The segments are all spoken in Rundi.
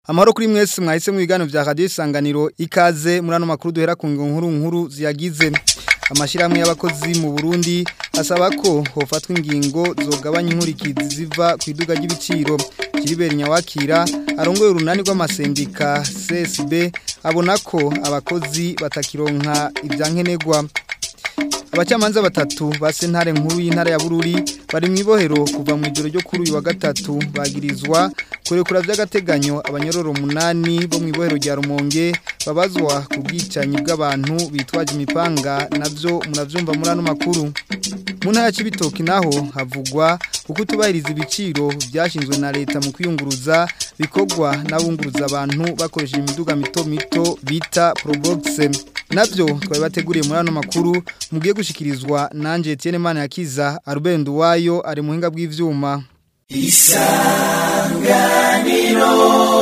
Amahoro kuri mwese mwahise mu biganiro vya Radio Isanganiro ikaze muri ano makuru duhera ku nkuru nkuru ziyagize amashirahamwe y'abakozi mu Burundi asaba ko hofatwa ingingo zogabanya inkurikizi ziva ku iduga ry'ibiciro Kiriberi Nyawakira arongoye urunani rw'amasendika CSB abona ko abakozi batakironka ivyankenerwa Abacamanza batatu ba sentare nkuru y'intara ya Bururi bari mu ibohero kuva mu ijoro ryo kuri uyu wa gatatu bagirizwa kurekura vy'agateganyo abanyororo munani bo mu ibohero rya Rumonge babazwa ku bwicanyi bw'abantu bitwaje imipanga navyo muravyumva muri ano makuru mu ntara y'ibitoki naho havugwa kuko tubahiriza ibiciro byashinzwe na leta mu kwiyunguruza bikorwa n'abunguruza abantu bakoresheje imiduga mito mito bita Probox navyo twari bateguriye muri ano makuru mugiye gushikirizwa nanje Etienne Manirakiza Albert Wayo ari muhinga bw'ivyuma Isanganiro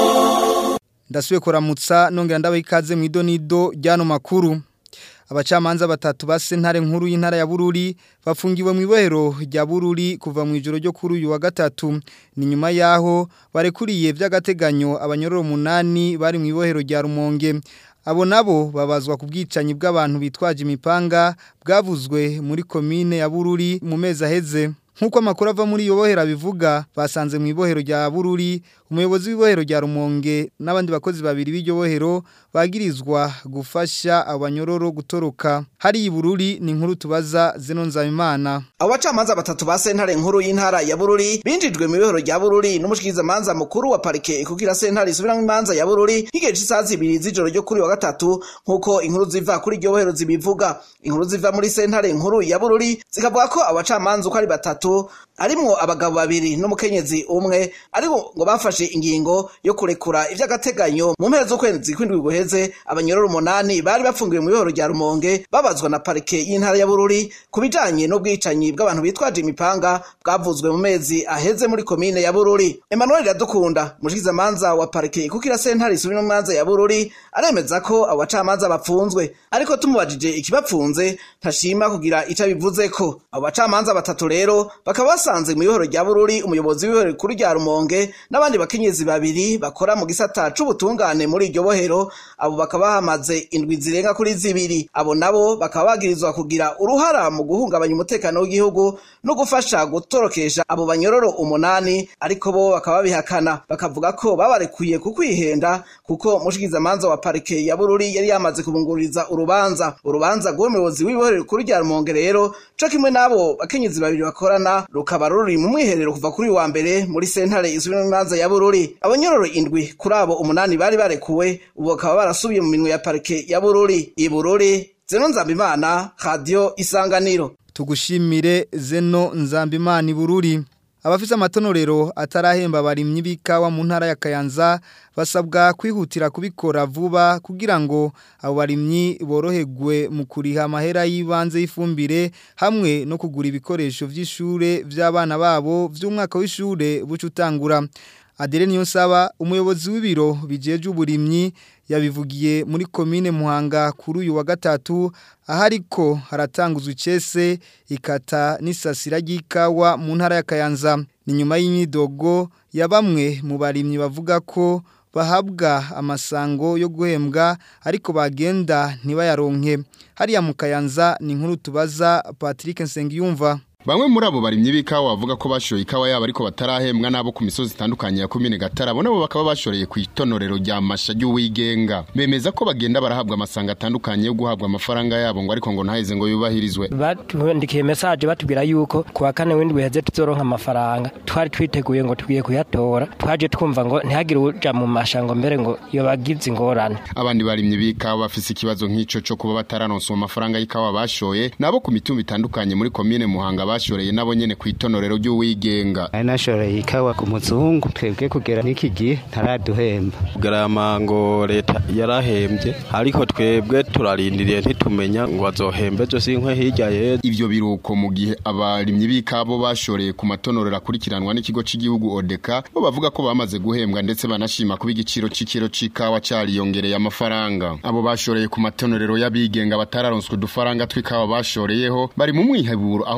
Ndasubiye kuramutsa nongera ndabaha ikaze mu idonido ryano makuru abacamanza batatu ba sentare nkuru y'intara ya Bururi bafungiwe mu ibohero rya Bururi kuva mu ijoro ryo kuri uyu wa gatatu ni nyuma yaho barekuriye vy'agateganyo abanyororo munani bari mu ibohero rya Rumonge abo nabo babazwa ku bwicanyi bw'abantu bitwaje imipanga bwavuzwe muri komine ya Bururi mu mezi aheze Nkuko amakuru ava muri iyo bohera bivuga basanze mu ibohero rya Bururi umuyobozi w'ibohero rya Rumonge n'abandi bakozi babiri b'iryo bohero bagirizwa gufasha abanyororo gutoroka hari ibururi ni inkuru tubaza zeno nzabimana abacamanza batatu ba sentare nkuru y'intara ya Bururi binjijwe mu ibohero rya Bururi n'umushikiriza manza mukuru wa parike kugira sentare isubiramwo imanza ya Bururi higeze isaha zibiri z'ijoro ryo kuri wa gatatu nkuko inkuru ziva kuri iryo bohero zibivuga inkuru ziva muri sentare nkuru ya Bururi zikavuga ko abacamanza uko ari batatu arimwo abagabo babiri n'umukenyezi umwe ariko ngo bafashe ingingo yo kurekura ivy'agateganyo mu mpera z'ukwezi kw'indwi guheze abanyororo umunani bari bafungiwe mu ibohero rya Rumonge babazwa na parike y'intara ya Bururi ku bijanye n'ubwicanyi bw'abantu bitwaje imipanga bwavuzwe mu mezi aheze muri komine ya Bururi Emmanuel Radukunda mushikiza manza wa parike kukira sentare isubira mu manza ya Bururi aremeza ko abo bacamanza bapfunzwe ariko tumubajije ikibapfunze ntashima kugira ico bivuze ko abo bacamanza batatu rero bakaba basanze mu ibohero rya Bururi umuyobozi w'ibohero kuri rya Rumonge n'abandi bakenyezi babiri bakora mu gisata c'ubutungane muri iryo bohero abo bakaba bahamaze indwi zirenga kuri zibiri abo nabo bakaba bagirizwa kugira uruhara mu guhungabanya umutekano w'igihugu no gufasha gutorokesha abo banyororo umunani ariko bo bakaba babihakana bakavuga ko babarekuye ku kwihenda kuko mushikizamanza wa parike ya Bururi yari yamaze kubungururiza urubanza urubanza rw'umuyobozi w'ibohero kuri rya Rumonge rero co kimwe n'abo bakenyezi babiri bakorana rukaba ruri mu mwiherero kuva kuri wa mbere muri sentare isubira mu manza ya Bururi abanyororo indwi kuri abo umunani bari barekuwe ubu bakaba barasubiye mu minwe ya parike ya Bururi i Bururi Zeno Nzambimana Radio Isanganiro tugushimire Zeno Nzambimana i Bururi abafise amatonorero atarahemba abarimyi b'ikawa mu ntara ya Kayanza basabwa kwihutira kubikora vuba kugira ngo abo barimyi boroherwe mu kuriha amahera y'ibanze y'ifumbire hamwe no kugura ibikoresho vy'ishure vy'abana babo vy'umwaka w'ishure bucutangura Adere Niyonsaba umuyobozi w'ibiro bijeje uburimyi yabivugiye muri komine Muhanga kuri uyu wa gatatu ahariko haratanguzwa icese ikata n'isasira ry'ikawa mu ntara ya Kayanza ni nyuma y'imyidogo ya bamwe mu barimyi bavuga ko bahabwa amasango yo guhembwa ariko bagenda ntibayaronke hariya mu Kayanza ni inkuru tubaza Patrick Nsengiyumva Bamwe muri abo barimyi b'ikawa bavuga ko bashoye ikawa yabo ariko batarahembwa nabo ku misozi itandukanye ya komine Gatara bo nabo bakaba bashoreye ku itonorero rya masha y'uwigenga bemeza ko bagenda barahabwa amasanga atandukanye yo guhabwa amafaranga yabo ngo ariko ngo ntaheze ngo yubahirizwe batuandikiye message batubwira yuko ku wa kane w'indwi heze tuzoronka amafaranga twari twiteguye ngo tugiye kuyatora twaje twumva ngo ntihagire uja mu mashango mbere ngo iyo bagize ingorane abandi barimyi b'ikawa bafise ikibazo nk'ico cyo kuba bataranonswa amafaranga y'ikawa bashoye nabo ku mitumba itandukanye muri komine Muhanga bashoreye nabo nyene ku itonorero ry'uwigenga ari nashoreye ikawa ku muzungu twebwe kugera n'iki gihe ntaraduhemba garama ngo leta yarahembye ariko twebwe turarindiriye ntitumenya ngo bazohembe ejo sinkwe hirya yejo ivyo biruko mu gihe abarimyi b'ikabo bashoreye ku matonorero akurikiranwa n'ikigo cy'igihugu odeka bo bavuga ko bamaze guhembwa ndetse banashima kuba igiciro c'ikiro c'ikawa cariyongereye amafaranga abo bashoreye ku matonorero y'abigenga batararonswe udufaranga tw'ikawa bashoreyeho bari mu mwiheburo aho bavuga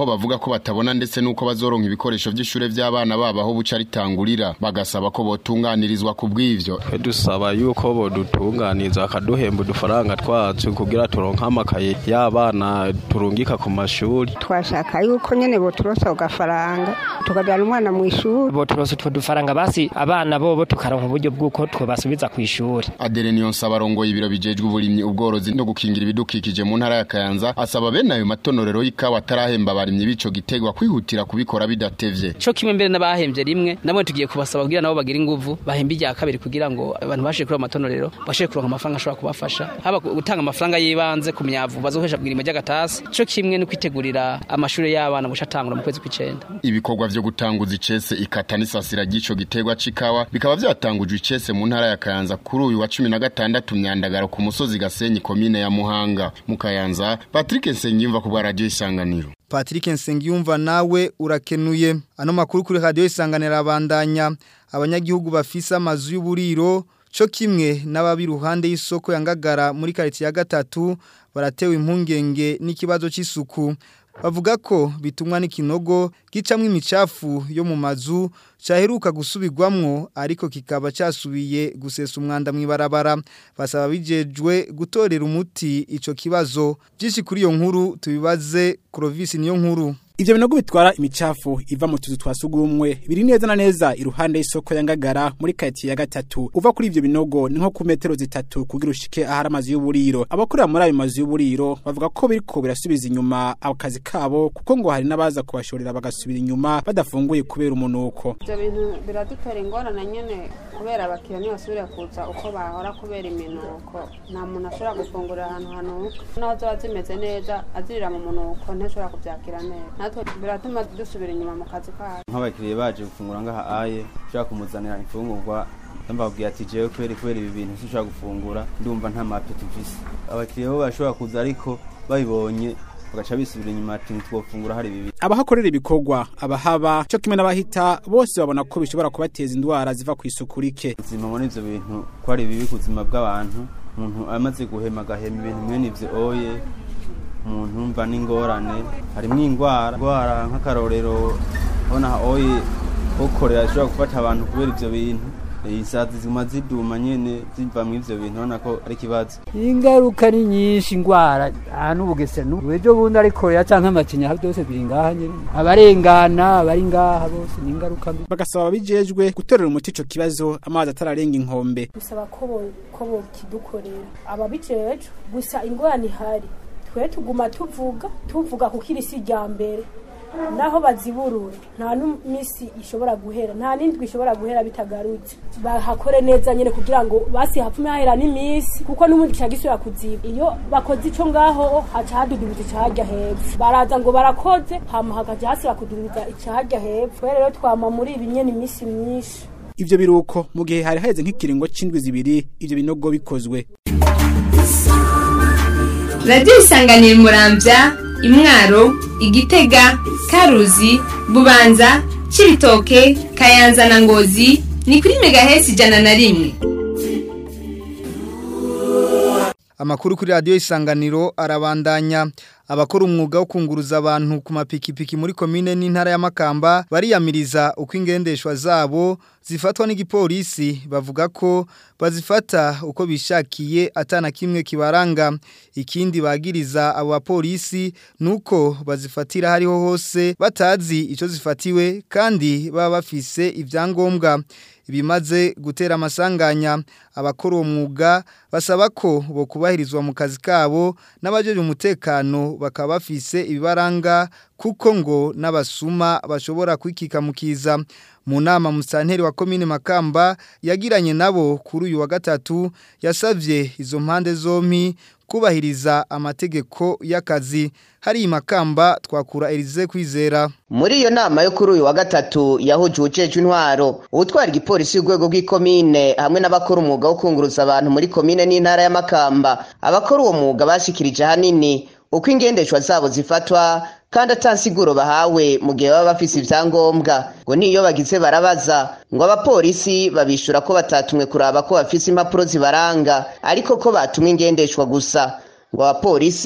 ko batabona ndetse nuko bazoronka ibikoresho vy'ishure vy'abana babo aho buca ritangurira bagasaba ko botunganirizwa ku bw'ivyo twe dusaba yuko bodutunganiza bakaduhemba udufaranga twacu kugira turonke amakaye y'abana turungika ku mashuri twashaka yuko nyene boturosa ugafaranga tukajana umwana mu ishuri boturosa utwo dufaranga basi abana bobo tukaronka uburyo bw'uko twobasubiza ku ishuri Adele Niyonsaba arongoye ibiro bijejwe uburimyi ubworozi no gukingira ibidukikije mu ntara ya Kayanza asaba bene ayo matonorero y'ikawa atarahemba abarimyi bico gitegwa kwihutira kubikora bidatevye co kimwe mbere n'abahembye rimwe namwe tugiye kubasaba kugira nabo bagira inguvu bahembe irya kabiri kugira ngo abantu bashe kuri amatonorero bashe kuronka amafaranga ashobora kubafasha haba gutanga amafaranga y'ibanze ku myavu bazohesha bwira imajya gatasi co kimwe no kwitegurira amashuri y'abana busha atangura mu kwezi kw'icenda ibikorwa vyo gutanguza icese ikata n'isasira ry'ico gitegwa c'ikawa bikaba vyatangujwe icese mu ntara ya Kayanza kuri uyu wa 16 myandagaro ku musozi Gasenyi komine ya Muhanga mu Kayanza Patrick Nsengiyumva ku bwa radio isanganiro Patrick Nsengiyumva nawe urakenuye ano makuru kuri radio isanganira abandanya abanyagihugu bafisa amazu y'uburiro co kimwe n'ababi ruhande y'isoko yangagara muri quartier ya gatatu baratewe impungenge n'ikibazo c'isuku bavuga ko bitumwa n'ikinogo gicamwe imicafu yo mu mazu cyaheruka gusubirwamwo ariko kikaba cyasubiye gusesa umwanda mu ibarabara basaba bijejwe gutorera umuti ico kibazo byinshi kuri iyo nkuru tubibaze Clovis niyo nkuru Ivyo binogo bitwara imicafu iva mu tuzu twa sugumwe biri neza na neza iruhande y'isoko ya Ngagara muri quartier ya gatatu uva kuri ivyo binogo ni nko ku metero zitatu kugira ushike ahari amazu y'uburiro abakorera muri ayo mazu y'uburiro bavuga ko biriko birasubiza inyuma akazi kabo kuko ngo hari n'abaza kubashorera bagasubira inyuma badafunguye kubera umunuko ivyo bintu biradutera ingorane nyene kubera abakiriya ntibasubira kuza uko bahora kubera iminuko nta muntu ashobora gufungurira ahantu hanuka naho zoba zimeze neza azirira mu munuko ntashobora kuvyakira neza natwe biratuma dusubira inyuma mu kazi kacu nk'abakiriya baje gufungura ngaha aye ushobora kumuzanira imfungurwa mbabwira ati jewe kubera kubera ibi bintu sinshobora gufungura ndumva nta mapeti mfise abakiriya bo bashobora kuza ariko babibonye bagaca bisubira inyuma ati ntitwofungura hari bibi abahakorera ibikorwa abahaba cyo kimwe n'abahita bose babona ko bishobora kubateza indwara ziva ku isuku rike ubuzima muri ivyo bintu ko ari bibi ku buzima bw'abantu umuntu amaze guhema agahema ibintu mwene ivyo oye umuntu umva n'ingorane harimwo ingwara ingwara nk'akarorero ubona oye ukorera ashobora gufata abantu kubera ivyo bintu isazi ziguma ziduma nyene ziva mu ivyo bintu ubona ko ari ikibazo ingaruka ni nyinshi ingwara ahantu ubugesera ejo bundi ariko ya canke amacinya byose biri ngaha nyene abarengana abari ngaha bose ni ingaruka mbi bagasaba abijejwe gutorera umuti ico kibazo amazi atararenga inkombe bisaba ko ko bokidukorera ababijejwe gusa ingorane ihari twe tuguma tuvuga tuvuga kuko iri si rya mbere naho baziburura nta n'imisi ishobora guhera nta n'indwi ishobora guhera bitagarutse bahakore neza nyine kugira ngo basi hapfume hahera n'iminsi kuko n'ubundi cya gisubira kuziba iyo bakoze ico ngaho haca hadudubiza icahajya hepfo baraza ngo barakoze hama hakaja hasubira kududubiza icahajya hepfo rero twama muri ibi nyene iminsi myinshi ivyo biruko mu gihe hari haheze nk'ikiringo c'indwi zibiri ivyo binogo bikozwe radiyo isanganira murambya imwaro igitega karuzi bubanza cibitoke kayanza na ngozi ni kuri megahesi ijana na rimwe Amakuru kuri radio isanganiro arabandanya abakora umwuga wo kunguruza abantu ku mapikipiki muri komine n'intara ya Makamba bariyamiriza uko ingendeshwa zabo zifatwa n'igipolisi bavuga ko bazifata uko bishakiye atana kimwe kibaranga ikindi bagiriza abo bapolisi nuko bazifatira hariho hose batazi ico zifatiwe kandi baba bafise ivyangombwa ibimaze gutera amasanganya abakora uwo mwuga basaba ko bo kubahirizwa mu kazi kabo n'abajeje umutekano bakaba bafise ibibaranga kuko ngo n'abasuma bashobora kwikika mukiza mu nama musanteri wa komine Makamba yagiranye nabo kuri uyu wa gatatu yasavye izo mpande zompi kubahiriza amategeko y'akazi hari Makamba twakura Elize kwizera muri iyo nama yo kuri uyu wa gatatu yahuje uwujejwe intwaro uwutwara igipolisi y'urwego rw'ikomine hamwe n'abakora umwuga wo kunguruza abantu muri komine n'intara ya Makamba abakora uwo mwuga bashikirije ahanini uko ingendeshwa zabo zifatwa kandi atansiguro bahawe mu gihe baba bafise ivyangombwa ngo niyo bagize barabaza ngo abapolisi babishura ko batatumwe kuraba ko bafise impapuro zibaranga ariko ko batumwe ingendeshwa gusa ngo abapolisi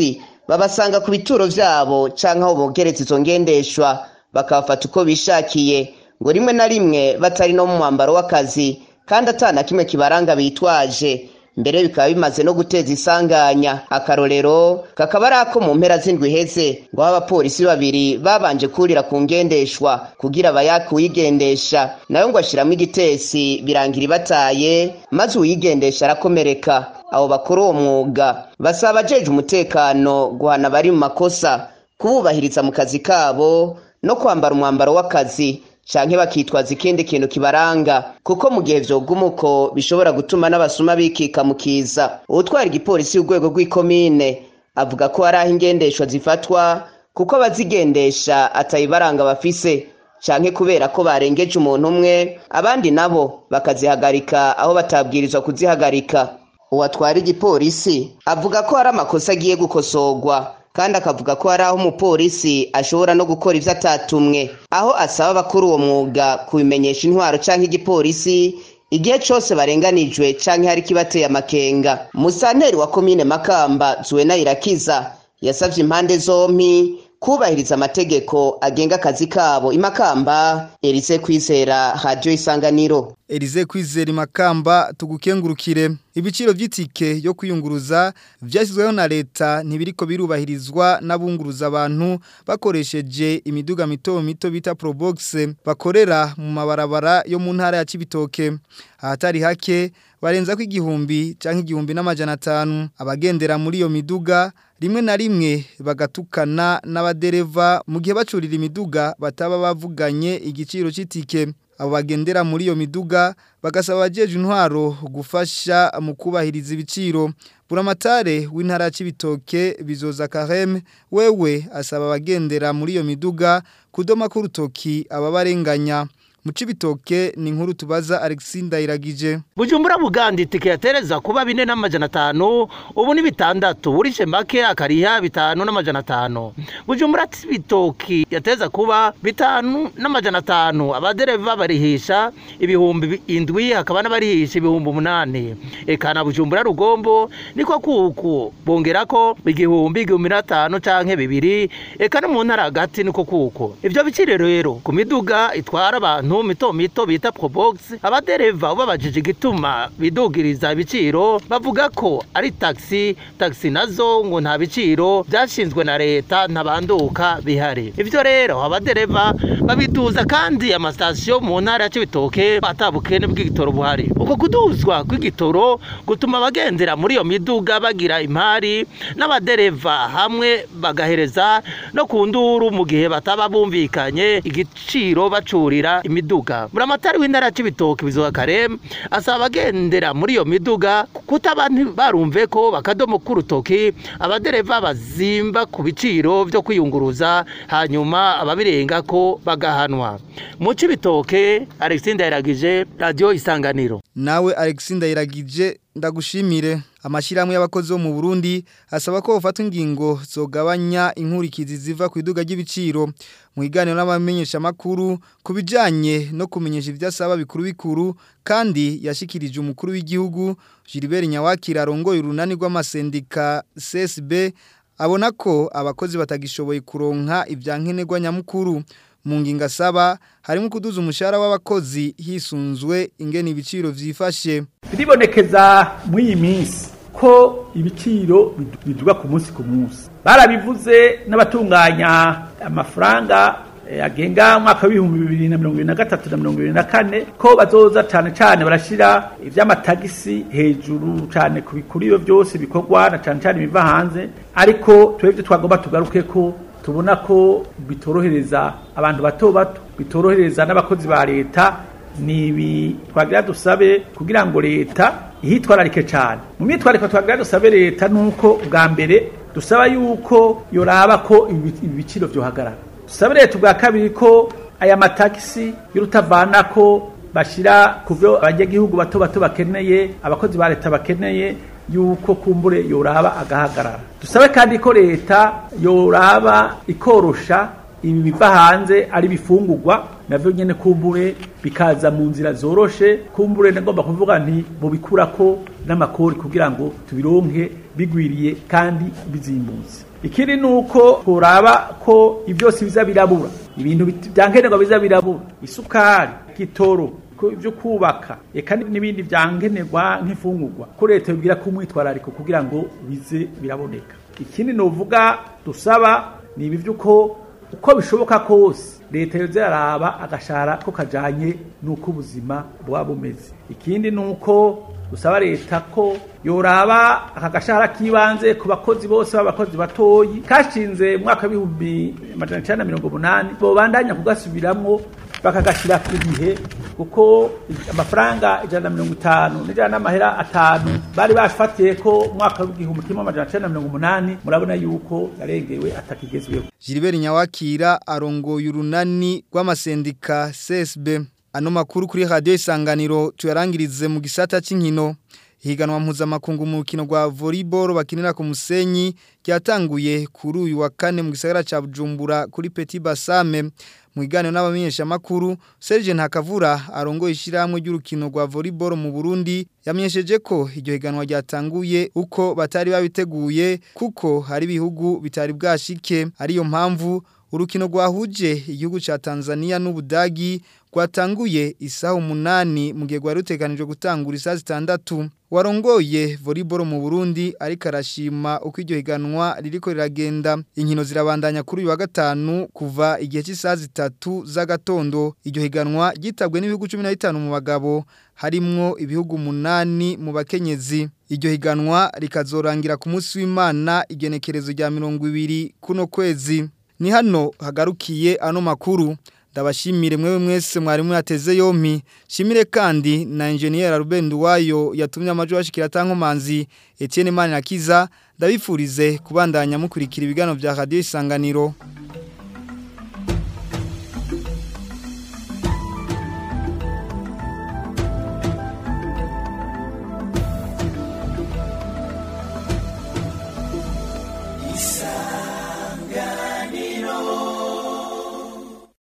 babasanga ku bituro vyabo canke aho bogereza izo ngendeshwa bakabafata uko bishakiye ngo rimwe na rimwe batari no mu mwambaro w'akazi kandi atana kimwe kibaranga bitwaje mbere bikaba bimaze no guteza isanganya akarorero kakaba ari ako mu mpera z'indwi iheze ngo aho abapolisi babiri babanje kurira ku ngendeshwa kugira bayake uyigendesha nayo ngo ashiramo igitesi birangira ibataye maze uyigendesha arakomereka abo bakora uwo mwuga basaba abajeje umutekano guhana abari mu makosa kububahiriza mu kazi kabo no kwambara umwambaro w'akazi canke bakitwaza ikindi kintu kibaranga kuko mu gihe vyoguma uko bishobora gutuma n'abasuma bikika mu kiza uwutwara igipolisi y'urwego rw'ikomine avuga ko hari aho ingendeshwa zifatwa kuko abazigendesha atayibaranga bafise canke kubera ko barengeje umuntu umwe abandi nabo bakazihagarika aho batabwirizwa kuzihagarika uwatwara igipolisi avuga ko hari amakosa agiye gukosorwa kandi akavuga ko hari aho umupolisi ashobora no gukora ivyo atatumwe aho asaba abakora uwo mwuga kubimenyesha intwaro canke igipolisi igihe cose barenganijwe canke hari kibateye amakenga musanteri wa komine makamba zuwena irakiza yasavye impande zompi kubahiriza amategeko agenga akazi kabo imakamba Elise kwizera radio isanganiro Elize kwizera imakamba tugukengurukire ibiciro vy'itike yo kwiyunguruza vyashyizweho na leta ntibiriko birubahirizwa n'abunguruza abantu bakoresheje imiduga mito mito bita Probox bakorera mu mabarabara yo mu ntara ya Cibitoke ahatari hake barenza ko igihumbi canke igihumbi n'amajana atanu abagendera muri iyo miduga rimwe na rimwe bagatukana n'abadereva mu gihe bacurira imiduga bataba bavuganye igiciro c'itike abo bagendera muri iyo miduga bagasaba abajeje intwaro gufasha mu kubahiriza ibiciro buramatare w'intara ya Cibitoke bizoza Karem wewe asaba abagendera muri iyo miduga kudoma ku rutoki ababarenganya mu Cibitoke ni inkuru tubaza Alexis Ndayiragije Bujumbura Buganda itike yatereza kuba bine n'amajana atanu ubu ni bitandatu urishe make akariha bitanu n'amajana atanu Bujumbura Cibitoki yateza kuba bitanu n'amajana atanu abadereva barihisha ibihumbi indwi hakaba n'abarihisha ibihumbi umunani eka na Bujumbura Rugombo niko kuku bongerako igihumbi igihumbi n'atanu canke bibiri eka no mu ntara hagati niko kuko ivyo biciro rero ku miduga itwara abantu mito mito bita probox abadereva ubabajije igituma bidugiriza ibiciro bavuga ko ari taxi taxi nazo ngo nta biciro byashinzwe na leta ntabanduka bihari ivyo rero abadereva babiduza kandi amasitasiyo mu ntara ya Cibitoke batabukene bw'igitoro buhari uko kuduzwa kw'igitoro gutuma abagendera muri iyo miduga bagira imari n'abadereva hamwe bagahereza no ku nduru mu gihe bataba bumvikanye igiciro bacurira imiduga buramatari w'intara y'ibitoki bizuba karem asaba abagendera muri iyo miduga kutaba barumve ko bakadomo k'urutoki abadereva bazimba ku biciro byo kwiyunguruza hanyuma ababirenga ko bagahanwa mu cibitoke Alexis Ndayiragije radio isanganiro nawe Alexis Ndayiragije ndagushimire amashyirahamwe y'abakozi bo mu Burundi asaba ko bafatwa ingingo zogabanya inkurikizi ziva ku iduga ry'ibiciro mu iganiro n'abamenyesha makuru kubijanye no kumenyesha ivyasaba bikuru bikuru kandi yashikirije umukuru w'igihugu Gilbert Nyawakira arongoye urunani rw'amasendika CSB abona ko abakozi batagishoboye kuronka ivyankenerwa nyamukuru mu nginga saba harimo kuduza umushahara w'abakozi hisunzwe ingene ibiciro vyifashe biribonekeza muri iyi minsi ko ibiciro biduga ku munsi ku munsi barabivuze n'abatunganya amafaranga agenga umwaka w'ibihumbi bibiri na mirongo ibiri na gatatu na mirongo ibiri na kane ko bazoza cyane cyane barashyira iby'amatagisi hejuru cyane ku bikuriro byose bikorwa na cyane cyane ibiva hanze ariko twebwe twagomba tugaruke ko tubona ko bitorohereza abantu bato bato bitorohereza n'abakozi ba leta ni ibi twagira dusabe kugira ngo leta ihitwararike cyane mu myitwariko twagira dusabe leta ni uko bwa mbere dusaba yuko yoraba ko ibi biciro byohagarara dusabe leta ubwa kabiri ko aya matagisi y'urutavana ko bashyira ku byo abanyagihugu bato bato bakeneye abakozi ba leta bakeneye yuko kumbure yoraba agahagarara dusabe kandi ko leta yoraba ikorosha ibi biva hanze ari bifungurwa navyo nyene kumbure bikaza mu nzira zoroshe kumbure nagomba kuvuga nti bobikura ko n'amakori kugira ngo tubironke bigwiriye kandi bizimbutse ikindi ni uko turaba ko ibyose biza birabura ibintu byankenerwa biza birabura isukari gitoro ibyo kubaka eka n'ibindi byankenerwa nk'imfungurwa ko leta yibwira ko umwitwarariko kugira ngo bize biraboneka ikindi nuvuga dusaba ni ibi by'uko uko bishoboka kose leta yoze yaraba agashara ko kajanye n'uko ubuzima buba bumeze ikindi ni uko dusaba leta ko yoraba aka gashahara k'ibanze ku bakozi bose b'abakozi batoyi kashinze mu mwaka w'ibihumbi amajana icyenda na mirongo umunani bobandanya kugasubiramwo bakagashyira ku bihe kuko amafaranga ijana na mirongo itanu n'ijana n'amahera atanu bari bafatiye ko umwaka w'igihumbi kimwe amajana icyenda na mirongo umunani murabona yuko yarengewe atakigezweho Gilbert Nyawakira arongoye urunani rw'amasendika CSB ano makuru kuri radio isanganiro tuyarangirize mu gisata c'inkino higanwa mpuzamakungu mu rukino rwa volleyball bakinira ku musenyi ryatanguye kuri uyu wa kane mu gisagara ca Bujumbura kuri Petit Basame mu iganiro n'abamenyesha makuru Serge Ntakavura arongoye ishiramwe ry'urukino rwa volleyball mu Burundi yamenyesheje ko iryo higanwa ryatanguye uko batari babiteguye kuko hari ibihugu bitari bwashike ariyo mpamvu urukino rwahuje igihugu ca Tanzania n'Ubudagi rwatanguye isaha umunani mu gihe rwari ruteganijwe gutangura isaha zitandatu warongoye volleyball mu Burundi ariko arashima uko iryo higanwa ririko riragenda inkino zirabandanya kuri uyu wa gatanu kuva igihe cy'isaha zitatu z'agatondo iryo higanwa ryitabwe n'ibihugu 15 mu bagabo harimwo ibihugu munani mu bakenyezi iryo higanwa rikazorangira ku munsi w'Imana igenekerezo rya 20 kuno kwezi ni hano hagarukiye ano makuru ndabashimire mwewe mwese mwarimu yateze yompi shimire kandi na engineer Ruben Duwayo yatumye amajwi ashikira tankomanzi Etienne Manirakiza ndabifurize kubandanya mukurikira ibigano bya Radio Isanganiro